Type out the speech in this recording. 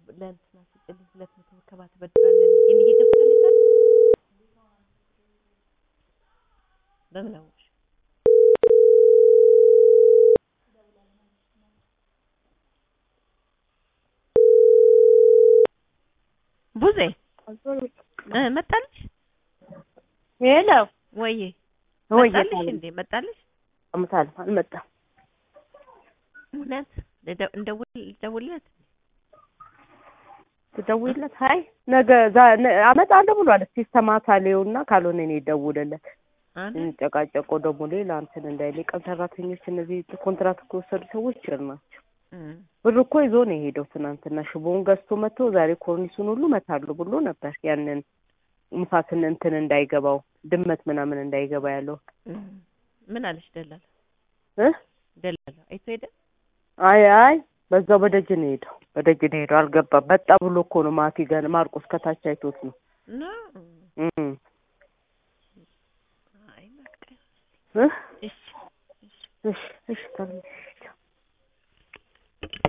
ለእንትና ስጭልኝ ሁለት መቶ ብር ከባት በድራለን ይሄን እየገዛልኝ ዛሬ በምን አወቅሽ? ቡዜ እ መጣልሽ ሄሎ ወይዬ ወይ መጣልሽ እንዴ መጣልሽ? አምሳል አልመጣም። እውነት ልደ- እንደውል ልደውልለት ትደውይለት? ሀይ ነገ ዛ- ነ- አመጣለሁ ብሏል። እስኪ ሰማታ ሊውና ካልሆነ እኔ እደውልለት። አይደል? እንጨቃጨቆ ደግሞ ሌላ እንትን እንዳይል የቀን ሰራተኞች እነዚህ ኮንትራት ከወሰዱ ሰዎች ችር ናቸው። እም፣ ብር እኮ ይዞ ነው የሄደው ትናንትና። ሽቦውን ገዝቶ መጥቶ ዛሬ ኮርኒሱን ሁሉ መታሉ ብሎ ነበር። ያንን ንፋስን እንትን እንዳይገባው ድመት ምናምን እንዳይገባ ያለው እም። ምን አለሽ ደላላ እ ደላላ አይቶ ሄደ አይ አይ በዛው በደጅ ነው የሄደው። በደጅ ነው የሄደው። አልገባም። መጣ ብሎ እኮ ነው ማቲ ገና ማርቆስ ከታች አይቶት ነው። እና እም አይ በቃ እ እሺ እሺ እሺ ታዲያ